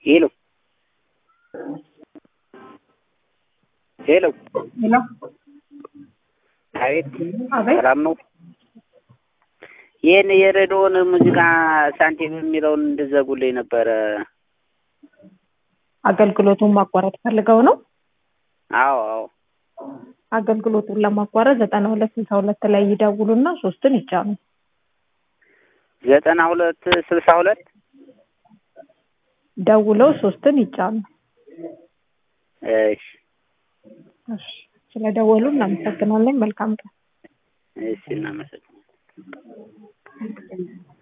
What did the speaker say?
ሄሎ ሄሎ ሄሎ አቤት አቤት ሰላም ነው። ይህን የሬዲዮን ሙዚቃ ሳንቲም የሚለውን እንድዘጉልኝ ነበረ። አገልግሎቱን ማቋረጥ ፈልገው ነው። አዎ አዎ አገልግሎቱን ለማቋረጥ ዘጠና ሁለት ስልሳ ሁለት ላይ ይደውሉና ሶስትን ይጫኑ። ዘጠና ሁለት ስልሳ ሁለት ደውለው ሶስትን ይጫኑ። እሺ እሺ፣ ስለደወሉ እናመሰግናለን። መልካም ቀን። እሺ እናመሰግናለን።